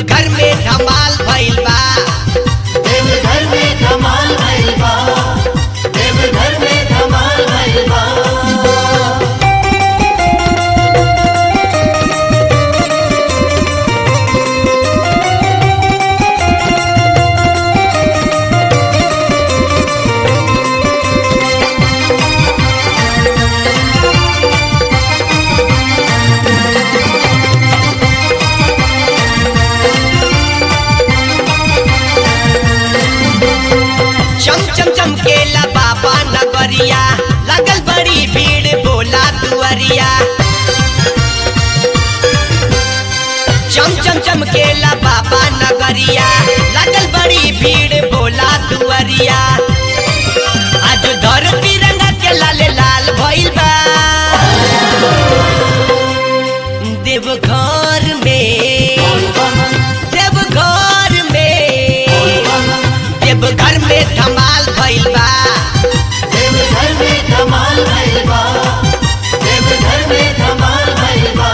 देवघर में धमाल भइल बा देवघर में धमाल भइल बा देवघर में धमाल भइल बा चम चम चमकेला बाबा नगरिया लगल बड़ी भीड़ बोला दुअरिया चम चम चमकेला बाबा नगरिया लगल बड़ी भीड़ बोला दुअरिया आज धरती रंगा के लाल लाल भइल बा देवघर में देवघर में देवघर में धमाल भइल बा देवघर में धमाल भइल बा देवघर में धमाल भइल बा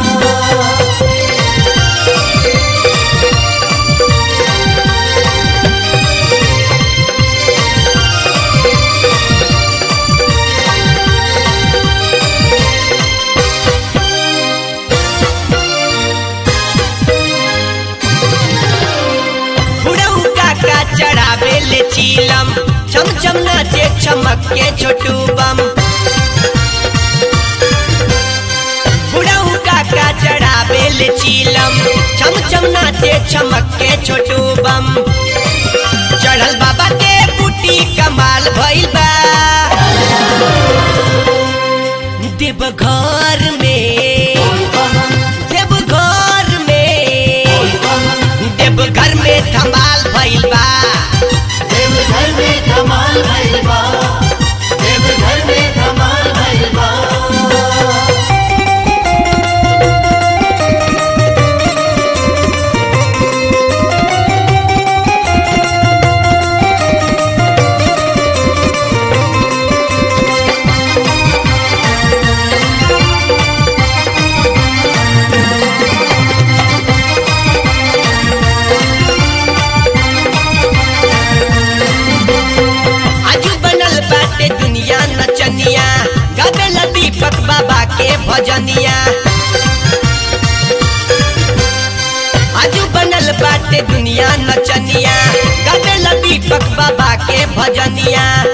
फुड़ऊ काका चढ़ावे ले चीलम चम चम नाचे चमक के छोटू बम फुड़ऊ काका चढ़ावे ले चीलम चम चम नाचे चमक के छोटू बम चढ़ल बाबा के बूटी कमाल भइल बा देवघर में देवघर में देवघर में धमाल भइल बा देवघर में धमाल भइल बा देवघर में धमाल भइल बा आजू बनल बाटे दुनिया नचनिया गावेला दीपक बाबा के भजनिया आजू बनल बाटे दुनिया नचनिया गावेला दीपक बाबा के भजनिया